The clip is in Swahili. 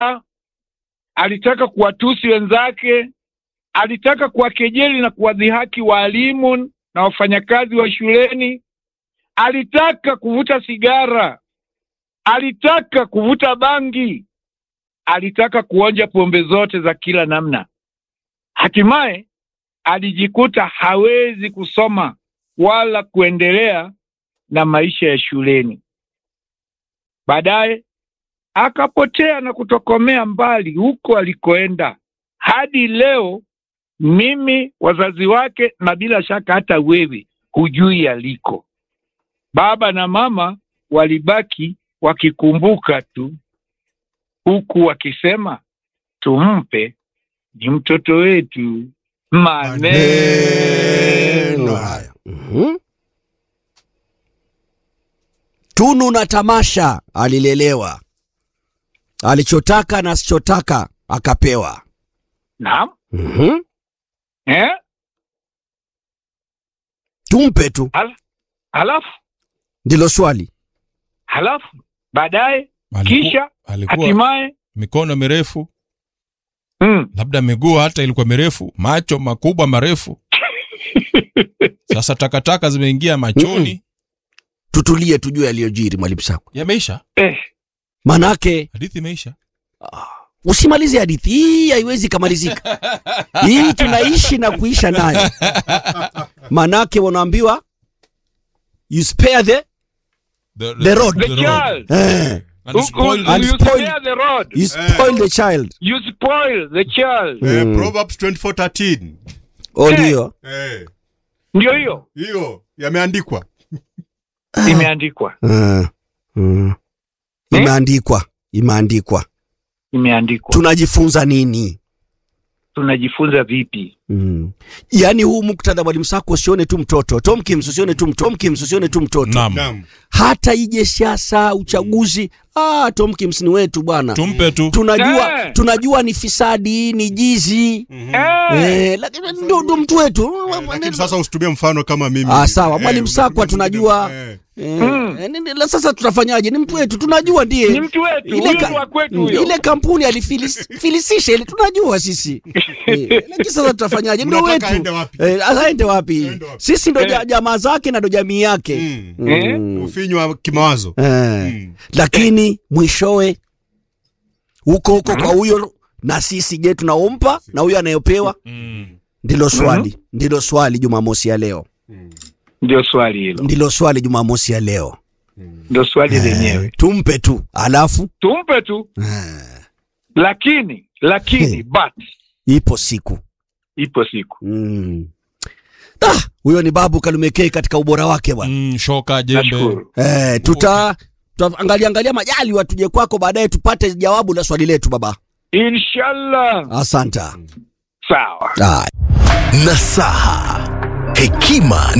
alitaka kuwatusi wenzake, alitaka kuwakejeli na kuwadhihaki waalimu na wafanyakazi wa shuleni, alitaka kuvuta sigara, alitaka kuvuta bangi, alitaka kuonja pombe zote za kila namna. Hatimaye alijikuta hawezi kusoma wala kuendelea na maisha ya shuleni. Baadaye akapotea na kutokomea mbali huko alikoenda. Hadi leo mimi, wazazi wake na bila shaka hata wewe hujui aliko. Baba na mama walibaki wakikumbuka tu, huku wakisema tumpe, ni mtoto wetu. Maneno Maneno haya. Mhm. Tunu na tamasha alilelewa, alichotaka na asichotaka akapewa. naam, Mhm. eh? Tumpe tu, Halafu ndilo swali. halafu baadaye Aliku- kisha alikuwa hatimaye mikono mirefu, mm, labda miguu hata ilikuwa mirefu, macho makubwa marefu. Sasa takataka zimeingia machoni. Tutulie, tujue aliyojiri, mwalimu Sako. Yameisha, eh, Manake hadithi imeisha. usimalize hadithi hii, haiwezi kamalizika. Hii tunaishi na kuisha nayo. Manake wanaambiwa you spare the The, The road. the child eh, And You- spoil you- the- And you spoil- spare the road you spoil the child. you spoil the child Eh, Mm. Proverbs 24:13. Oh, ndio Eh, ndio hiyo hiyo yameandikwa. imeandikwa Mm, mm. Imeandikwa, imeandikwa. imeandikwa Tunajifunza nini? tunajifunza vipi Mm. Yaani huu muktadha mwalimu Sako usione tu mtoto. Tomkins usione tu mtoto. Tomkins usione tu mtoto. Naam. Naam. Hata ije siasa, uchaguzi, ah Tomkins ni wetu bwana. Tumpe tu. Tunajua Eh. tunajua ni fisadi, ni jizi. Mhm. eh, Eh, lakini ndo ndo mtu wetu. Eh, Lakini sasa usitumie mfano kama mimi. Ah, sawa. Eh, Mwalimu Sakwa unatumia tunajua. eh. Eh, Mm. eh, nini- la sasa tutafanyaje? Ni mtu wetu, tunajua ndiye. ni mtu wetu Ile huyu ka- ni wa kwetu Mm, huyo ile kampuni alifilisisha ile tunajua sisi Eh, lakini sasa tutafanyaje ndio Unataka wetu aende wapi? Eh, aende wapi Aende wapi? sisi ndo Eh. ja- jamaa zake na ndo jamii yake Mm. Eh? Mm. Ufinywa kimawazo. Eh, Mm. lakini mwishowe huko huko kwa huyo na sisi je tunaompa na huyo anayopewa Mm. ndilo swali ndilo swali jumamosi ya leo ndio swali hilo ndilo swali jumamosi ya leo ndio swali Eh, lenyewe tumpe tu alafu tumpe tu eh, lakini lakini Eh. but ipo siku ipo siku Mm. Ah, huyo ni Babu Kalumekei katika ubora wake bwana. Mm, shoka jembe. nashukuru Eh, tuta tutaangalia angalia majali watuje kwako baadaye tupate jawabu la swali letu baba. inshallah Asanta. sawa Ah. Nasaha, hekima